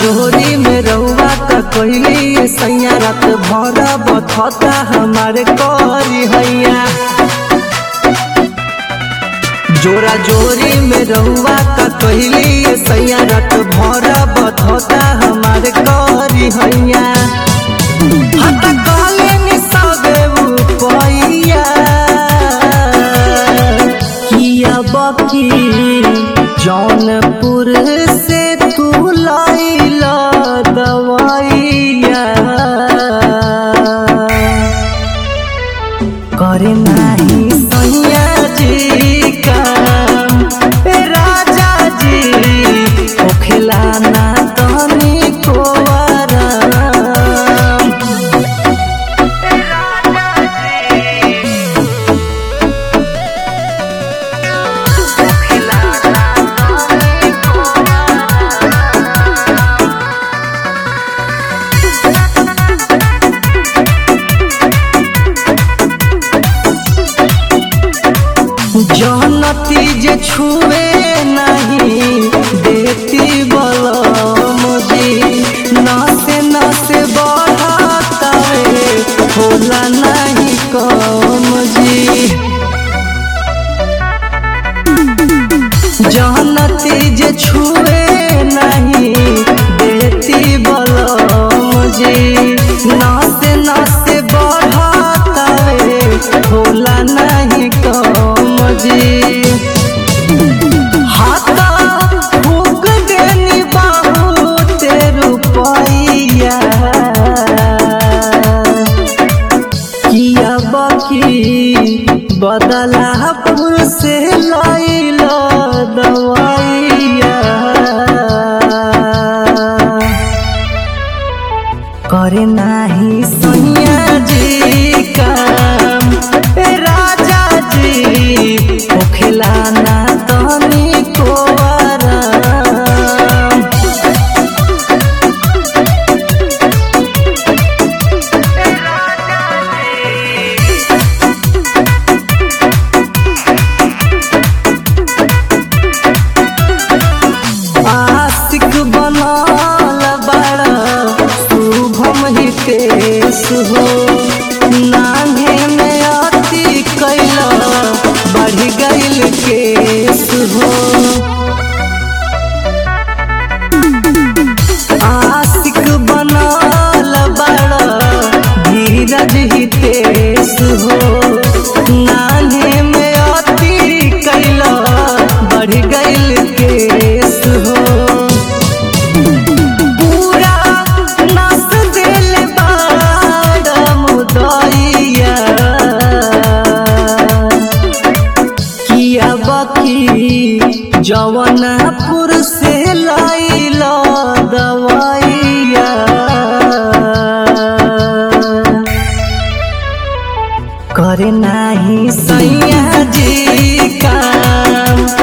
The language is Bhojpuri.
जोरी में रउआ का कहली सैया रात भर बथता हमारे करी हैया जोरा जोरी में रउआ का कहली सैया रात भर बथता हमारे करी हैया हत काले नि सबे उपैया किया बकी जौनपुर से तू लाइला दवाइया करे नाही सैया जी काम ए राजा जी होखेला ना तनी को आराम जनती जे छुए नहीं देती बलम जी नसे नसे बढ़ातावे होला नहीं कम जी जनती जे छुए नहीं देती बलम जी नसे नसे बढ़ातावे होला नहीं कम जी हाथा फूक देनी बाबू तेरू पैया किया बाकी बदलापुर से लाइला दवाइया करे नाही सैया जी काम ए राजा जी होखेला ना तनी को आराम आशिक बनल बड़ा शुभम हितेश हो नान्हे में अति कैला बढ़ गइल केस हो आशिक बनल बड़ा धीरज हितेश हो नान्हे में अति कैला बढ़ गइल केस हो पूरा नस दिल बाड़ मुदैया किया बकी जवनपुर से लाइला दवाइया करे नाही सैया जी काम